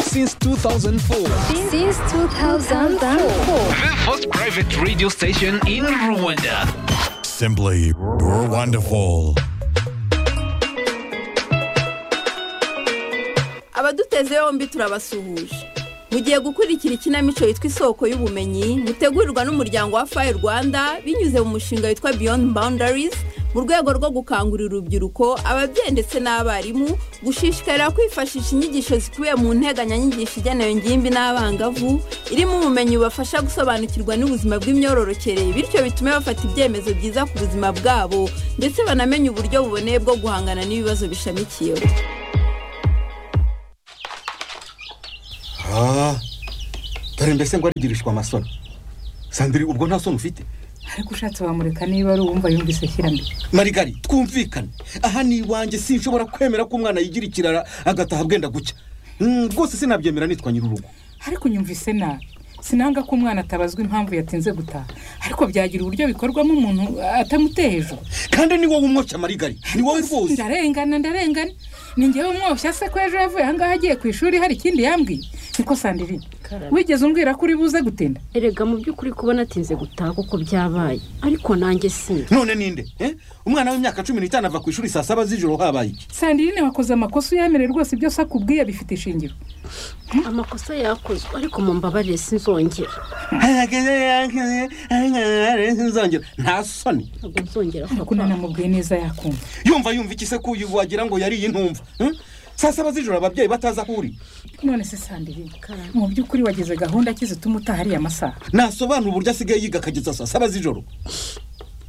since 2004. Since 2004. The first private radio station in Rwanda. Simply wonderful. abaduteze yombi turabasuhuje mugiye gukurikira ikinamico yitwa isoko y'ubumenyi mutegurirwa n'umuryango wa fayi rwanda binyuze mu mushinga witwa beyond boundaries mu rwego rwo gukangurira urubyiruko ababyeyi ndetse n'abarimu gushishikarira kwifashisha inyigisho zikubiye mu nteganyanyigisho igenewe ingimbi n'abangavu irimo ubumenyi bubafasha gusobanukirwa n'ubuzima bw'imyororokere bityo bitume bafata ibyemezo byiza ku buzima bwabo ndetse banamenye uburyo buboneye bwo guhangana n'ibibazo bishamikiyeho Ah, dore mbese ngo arigirishwa amasoni sandiri ubwo nta soni ufite ariko ushatse wamureka niba ari uwumva yumvise ashyiramo marigari twumvikane aha ni iwanjye sinshobora kwemera ko umwana yigira ikirara agataha bwenda gucya Mm, rwose sinabyemera nitwa nyir'urugo ariko unyumvise nabi sinanga ko umwana atabazwa impamvu yatinze gutaha ariko byagira uburyo bikorwamo umuntu atamuteye hejuru kandi ni wowe umwoca marigari ni wowe rwose ndarengana ndarengana ni ngewe umwoshya se ko ejo yavuye ahangaha agiye ku ishuri hari ikindi yambwiye niko sandiri wigeze umbwira ko uri buze gutinda erega mu by'ukuri kubona atinze gutaha kuko byabaye ariko nanjye sinzi none ninde eh? umwana w'imyaka cumi n'itanu ava ku ishuri saa saba z'ijoro habaye iki sandrine wakoze amakosa uyemere rwose ibyo se akubwiye bifite ishingiro amakosa yakozwe ariko mu mbabarire sinzongera nzongera nta soni ntabwo nzongera ariko papa nanamubwiye neza yakumva yumva yumva iki se ko uyu wagira ngo yariye intumva Mm? saa saba z'ijoro ababyeyi batazi aho uri none se sandrine mu by'ukuri wagize gahunda ki zituma utaha ariya masaha nasobanura uburyo asigaye yiga akageza saa saba z'ijoro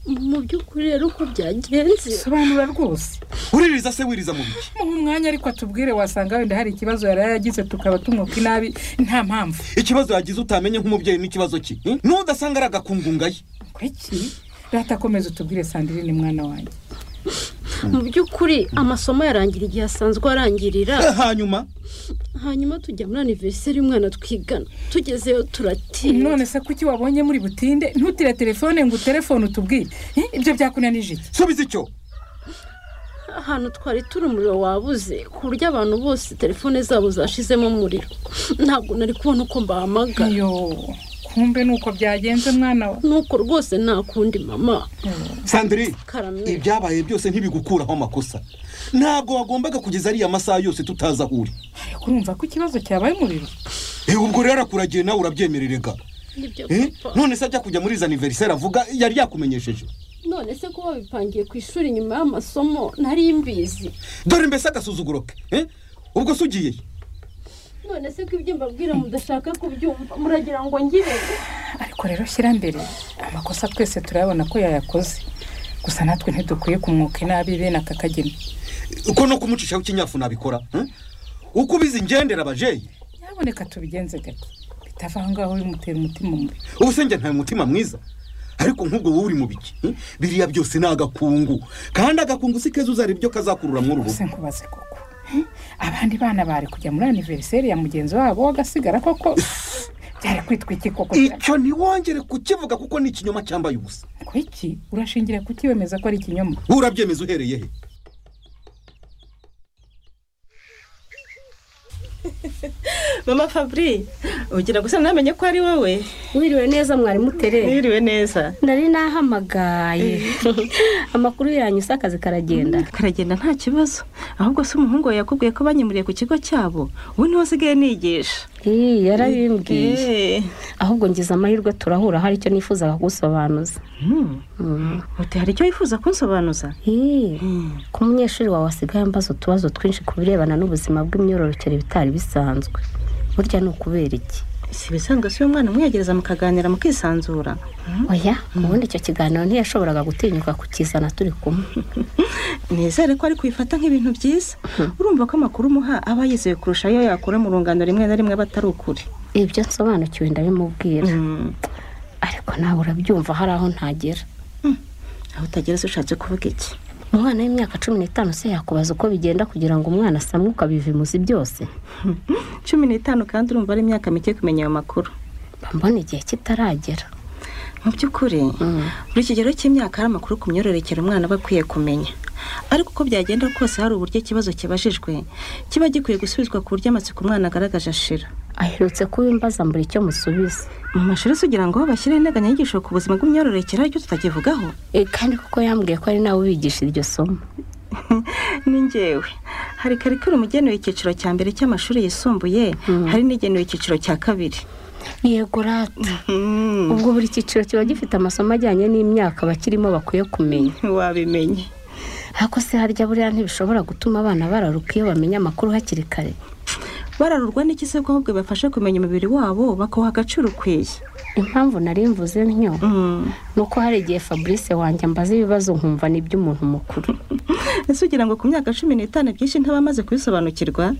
mu by'ukuri rero uko byagenze sobanura rwose uririza se wiriza mu biki muhe umwanya ariko atubwire wasanga wenda hari ikibazo yari yaragize tukaba tumwuka inabi nta mpamvu ikibazo yagize utamenye nk'umubyeyi n'ikibazo ki Mm? n'udasanga ari agakungunga ye kuki rata komeza utubwire sandrine mwana wanjye mu by'ukuri amasomo yarangira igihe asanzwe arangirira hanyuma hanyuma tujya muri aniveriseri umwana twigana tugezeyo turatinda none se kuki wabonye muri butinde ntutire telefone ngo utelefone utubwire Eh, ibyo byakunanije iki subiza icyo ahantu twari turi umuriro wabuze ku buryo abantu bose telefone zabo zashizemo umuriro ntabwo nari kubona uko mbahamagara iyo kumbe ni uko byagenze mwana we nuko rwose nta kundi mama sandrine karamye ibyabaye byose ntibigukuraho amakosa ntabwo wagombaga kugeza ariya masaha yose tutazi aho uri ariko urumva ko ikibazo cyabaye umuriro Eh, ubwo rero arakuragiye nawe urabyemererega nibyo Eh? papa none se ajya kujya muri izi aniveriseri avuga yari yakumenyesheje none se ko babipangiye ku ishuri nyuma y'amasomo nari mbizi dore mbese agasuzuguro ke eh? ubwo se ugiye he? none se ko ibyo mbabwira mudashaka kubyumva muragira ngo ngire ariko rero shyira mbere amakosa twese turayabona ko yayakoze gusa natwe ntidukwiye kumwuka inabi bene aka kageni ko no kumucishaho ikinyafu nabikora hmm? uko ubizi ngendera abajeyi nyaboneka tubigenze gake bitava aho ngaho bimutera umutima mubi ubu se njye ntawe mutima mwiza ariko nk'ubwo wowe uri mu biki hmm? biriya byose ni agakungu kandi agakungu si keza uzareba ibyo kazakurura muri uru rugo se nkubaze koko Eh, abandi bana bari kujya muri aniveriseri ya mugenzi wabo bagasigara koko byari kwitwa iki koko icyo ntiwongere kukivuga kuko ni ikinyoma cyambaye ubusa kwiki urashingira kuki wemeza ko ari ikinyoma urabyemeza uhereye he mama fabri ugira gusa namenye ko ari wowe wiriwe neza mwarimu utere mwiriwe neza nari nahamagaye amakuru yanyu se akazi karagenda karagenda nta kibazo ahubwo se umuhungu wawe yakubwiye ko banyimuriye ku kigo cyabo ubu niwe usigaye nigisha Ih, yarabimbwiye Eh, ahubwo ngize amahirwe turahura hari icyo nifuzaga gusobanuza hmm. Mm. uti hari icyo wifuza kunsobanuza Ih, Hmm. ko umunyeshuri wawe asigaye ambaza utubazo twinshi ku birebana n'ubuzima bw'imyororokere bitari bisanzwe burya ni ukubera iki si ibisanzwe si umwana umwegereza mukaganira mukisanzura oya ubundi icyo kiganiro ntiyashoboraga gutinyuka kukizana turi kumwe nizere ko ariko ubifata nk'ibintu byiza urumva ko amakuru umuha aba yizewe kurusha ayo yakura mu rungano rimwe na rimwe aba atari ukuri ibyo nsobanukiwe ndabimubwira Hmm. ariko nawe urabyumva hari aho ntagera aho utagera se ushatse kuvuga iki umwana w'imyaka cumi n'itanu se yakubaza uko bigenda kugira ngo umwana asamwe ukabivimuza byose cumi n'itanu kandi urumva ari imyaka mike kumenya ayo makuru mba mbona igihe kitaragera mu by'ukuri buri kigero cy'imyaka hari amakuru ku myororokere umwana aba akwiye kumenya ariko uko byagenda kose hari uburyo ikibazo kibajijwe kiba gikwiye gusubizwa ku buryo amatsiko umwana agaragaje ashira aherutse kubimbaza mbura icyo musubiza mu mashuri se ugira ngo bashyire integanyanyigisho ku buzima bw'imyororokere aricyo tutakivugaho Eh, kandi kuko yambwiye ko ari nawe ubigisha iryo somo ni ngewe hari karikiramu igenewe icyiciro cya mbere cy'amashuri yisumbuye hari n'igenewe icyiciro cya kabiri yego rata ubwo buri cyiciro kiba gifite amasomo ajyanye n'imyaka abakirimo bakwiye kumenya ntiwabimenye ariko se harya buriya ntibishobora gutuma abana bararuka iyo bamenya amakuru hakiri kare bararurwa n'iki se ko ahubwo bibafasha kumenya umubiri wabo bakawuha agaciro ukwiye impamvu nari mvuze ntyo ni uko hari igihe fabrice wanjye ambaza ibibazo nkumva ni iby'umuntu mukuru ese ugira ngo ku myaka cumi n'itanu byinshi ntibamaze kubisobanukirwa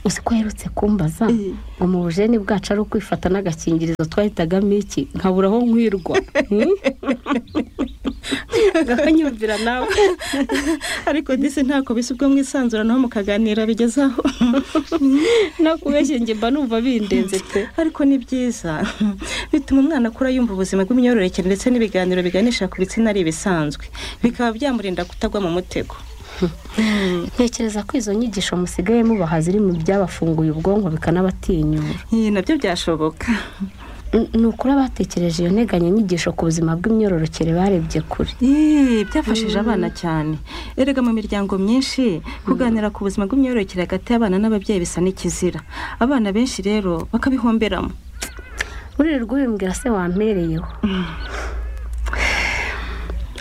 uzi ko aherutse kumbaza ngo mu bujeni bwacu ari ukwifata n'agakingirizo twahitagamo iki nkabura aho nkwirwa Hmm? akanyumvira nawe ariko disi ntako bisa ubwo mwisanzuranaho mukaganira bigezaho no kubeshya njye mba numva bindenze pe ariko ni byiza bituma umwana akura yumva ubuzima bw'imyororokere ndetse n'ibiganiro biganisha ku bitsina ari ibisanzwe bikaba byamurinda kutagwa mu mutego ntekereza ko izo nyigisho musigaye mubaha ziri mu byabafunguye ubwonko bikanabatinyura iyi nabyo byashoboka N- ni ukuri abatekereje iyo nteganyanyigisho ku buzima bw'imyororokere barebye kure Ih, byafashije abana cyane erega mu miryango myinshi kuganira ku buzima bw'imyororokere hagati y'abana n'ababyeyi bisa n'ikizira abana benshi rero bakabihomberamo uririrwa ubimbwira se wampereyeho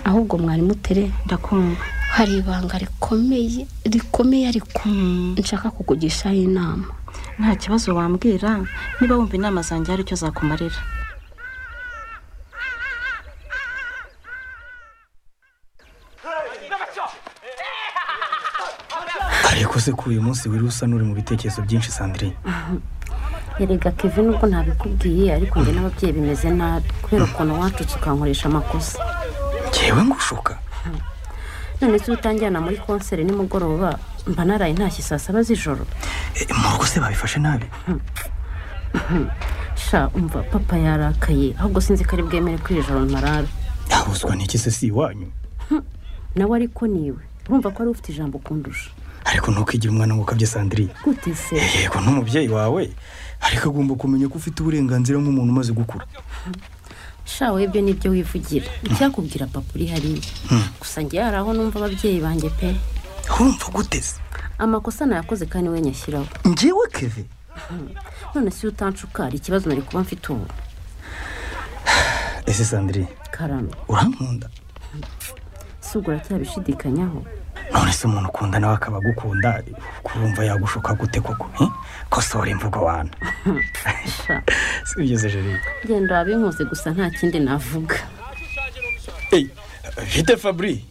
ahubwo mwarimu utere ndakumva hari ibanga rikomeye rikomeye ariko nshaka kukugishaho inama nta kibazo wambwira niba wumva inama zanjye hari icyo zakumarira ariko se ko uyu munsi wiri usa n'uri mu bitekerezo byinshi sandrine erega kevin ubwo ntabikubwiye ariko njye n'ababyeyi bimeze nabi kubera ukuntu wacutse ukankoresha amakosa ngewe ngushuka none se utanjyana muri konseri nimugoroba mba naraye ntashye saa saba z'ijoro Eh, mu rugo se babifashe nabi sha umva papa yarakaye ahubwo sinzi ko ari bwemere ko iri joro ntarara yabuzwa n'iki se si iwanyu nawe ariko niwe urumva ko wari ufite ijambo ukundusha ariko ntukigire umwana ngo ukabye sandrine gute se yego n'umubyeyi wawe ariko agomba kumenya ko ufite uburenganzira nk'umuntu umaze gukura sha webwe nibyo wivugira icyakubwira papa uri hariya gusa ngewe hari aho numva ababyeyi banjye pe urumva guteze amakosa nayakoze kandi we nyashyiraho ngewe keve none si utanshuka hari ikibazo nari kuba mfite ubu ese sandrine karame urankunda si ubwo uracyabishidikanyaho none se umuntu ukunda nawe akaba agukunda kurumva yagushuka gute koko eh? kosora imvugo wana sha si bigeze jeri genda wabinkoze gusa nta kindi navuga bite fabri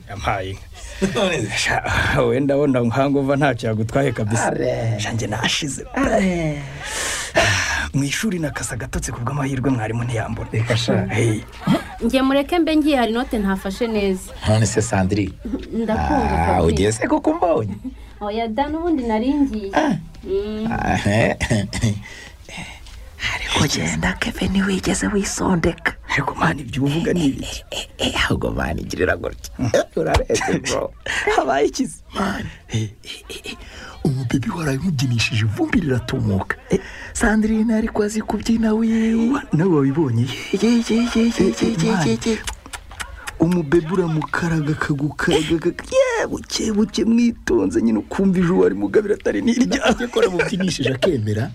yampaye inka. Sha, wenda wenda nkanga uva ntacyo yagutwaye kabisa shanjye nashize mu ishuri nakasa agatotsi ku bw'amahirwe mwarimu ntiyambona Hey, njye mureke mbe ngiye hari inote ntafashe neza none se sandrine ndakumva Ah, kabiri ugiye se kuko umbonye oya da n'ubundi nari ngiye Ah, eh, ugenda kevin wigeze wisondeka ariko mani ibyo uvuga ni ibiki eh, ahubwo mani igirira gutya Eh, urarebye bro habaye ikizi umubibi warabimubyinishije ivumbi riratumuka sandrine ariko azi kubyina we nawe wabibonye ye ye ye ye ye ye ye ye umubebe uramukaraga akagukaraga ye buke buke mwitonze nyine ukumva ijuru wari mugabira atari n'irya yakora mubyinishije akemera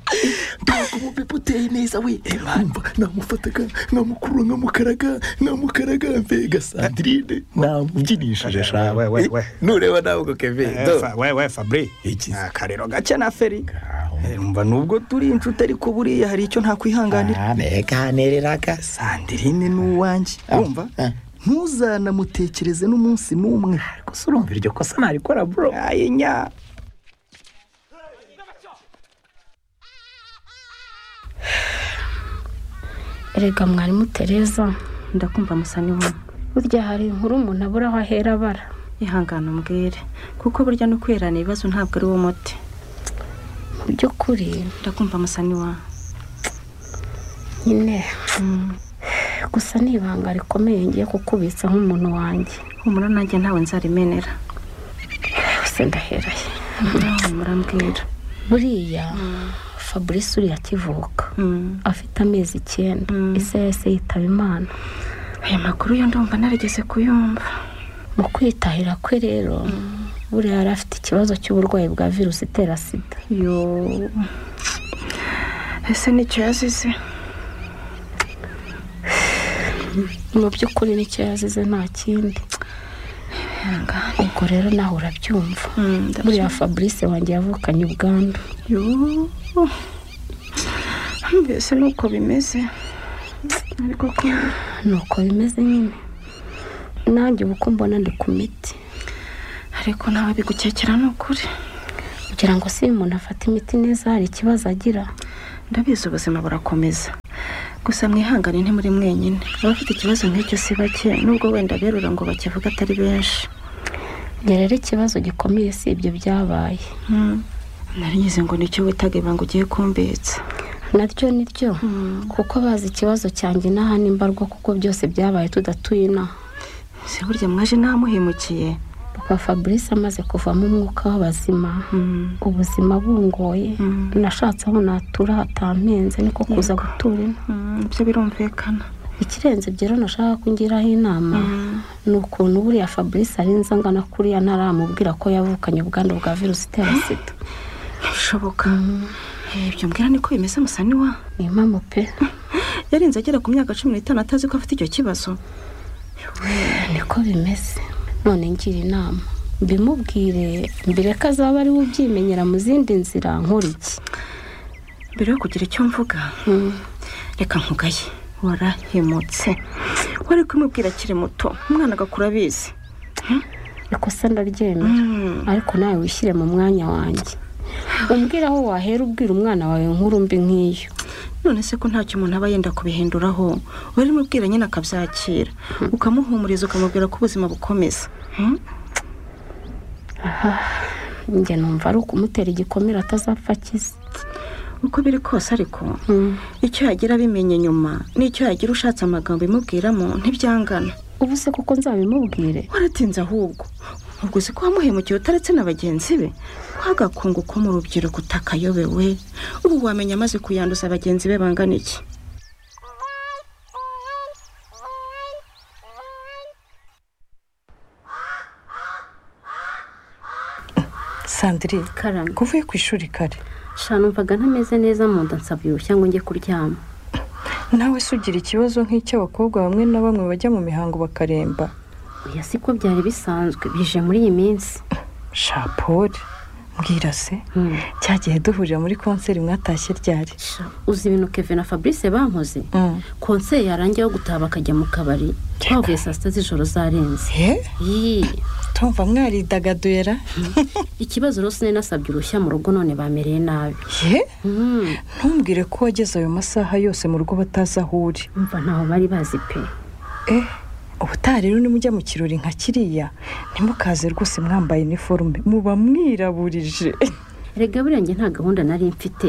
ntabwo umubibi uteye neza we wumva namufataga nkamukuru nkamukaraga nkamukaraga mbega sandrine namubyinishije shawe we, we. nureba nawe ngo keve do wewe fabri akarero gake na feri Eh, umva nubwo turi inshuti ariko buriya hari icyo ntakwihanganira ntaneganiriraga sandirine ni uwanjye wumva ah. ntuzanamutekereze n'umunsi n'umwe gusa urumva iryo kosa narikora bro aye nya erega mwarimu tereza ndakumva musa n'inkumi burya hari inkuru umuntu abura aho ahera abara ihangane umbwire kuko burya no kwerana ibibazo ntabwo ari wo muti mu by'ukuri ndakumva musa n'iwa nyine gusa ni ibanga rikomeye ngiye kukubitsa nk'umuntu wanjye humura nanjye ntawe nzarimenera gusa ndaheraye murambwira buriya fabrice uriya akivuka afite amezi icyenda ese yahise yitaba imana aya makuru yo ndumva narigeze kuyumva mu kwitahira kwe rero buriya yari afite ikibazo cy'uburwayi bwa virusi itera sida yo ese nicyo yazize mu by'ukuri nicyo yazize nta kindi ubwo rero nawe urabyumva buriya fabrice wanjye yavukanye ubwandu mbese ni uko bimeze ariko ko ni uko bimeze nyine nanjye ubu uko mbona ndi ku miti ariko nawe bigukekera ni ukuri kugira ngo se uyu muntu afate imiti neza hari ikibazo agira ndabizi ubuzima burakomeza gusa mwihangane ntimuri mwenyine abafite ikibazo nk'icyo si bake nubwo wenda berura ngo bakivuga atari benshi njye rero ikibazo gikomeye si ibyo byabaye narigize ngo nicyo witaga ibanga ugiye kumbitsa naryo ni ryo kuko bazi ikibazo cyanjye inaha nimbarwa kuko byose byabaye tudatuye inaha se burya mwaje inaha muhimukiye papa fabrice amaze kuvamo umwuka w'abazima ubuzima bungoye nashatse aho natura hatampenze niko kuza gutura ino ibyo birumvikana ikirenze ibyo rero nashaka ko ungiraho inama ni ukuntu buriya fabrice ari nzangana kuriya ntaramubwira ko yavukanye ubwandu bwa virusi itera sida bishoboka ibyo mbwira niko bimeze musaniwa ni impamvu pe yarinze agera ku myaka cumi n'itanu atazi ko afite icyo kibazo niko bimeze none ngira inama mbimubwire mbere ko azaba ariwe ubyimenyera mu zindi nzira nkuriki mbere yo kugira icyo mvuga reka nkugaye warahemutse wari kumubwira akiri muto umwana agakura abizi reka usa ndaryemera ariko nawe wishyire mu mwanya wanjye umbwire aho wahera ubwira umwana wawe nkuru mbi nk'iyo none se ko ntacyo umuntu aba yenda kubihinduraho wari mubwira nyine akabyakira ukamuhumuriza ukamubwira ko ubuzima bukomeza njye numva ari ukumutera igikomere atazapfa akize uko biri kose ariko icyo yagira abimenye nyuma n'icyo yagira ushatse amagambo imubwiramo ntibyangana ubu se kuko nzabimubwire waratinze ahubwo ubwo uzi ko wamuhemukiye utaretse na bagenzi be wagakungu ko mu rubyiruko utakayobewe ubu wamenya amaze kuyanduza bagenzi be bangana iki sandire kuvuye ku ishuri kare numvaga ntameze neza mu nda nsabyibushye ngo njye kuryama nawe se ugira ikibazo nk'icy'abakobwa bamwe na bamwe bajya mu mihango bakaremba oya siko byari bisanzwe bije muri iyi minsi shapori mbwira se cyagiye duhurira muri konseri mwatashye ryari uzi ibintu kevin na fabrice bankoze konseri yarangira wo gutaha bakajya mu kabari twavuye saa sita z'ijoro zarenze tumva mwaridagadura ikibazo rero sinari nasabye uruhushya mu rugo none bamereye nabi ye ntumbwire ko wageze ayo masaha yose mu rugo batazi aho uri mva ntaho bari bazi pe ubutaha rero nimujya mu kirori nka kiriya ntimukaze rwose mwambaye iniforume muba mwiraburije rega buriya njye nta gahunda nari mfite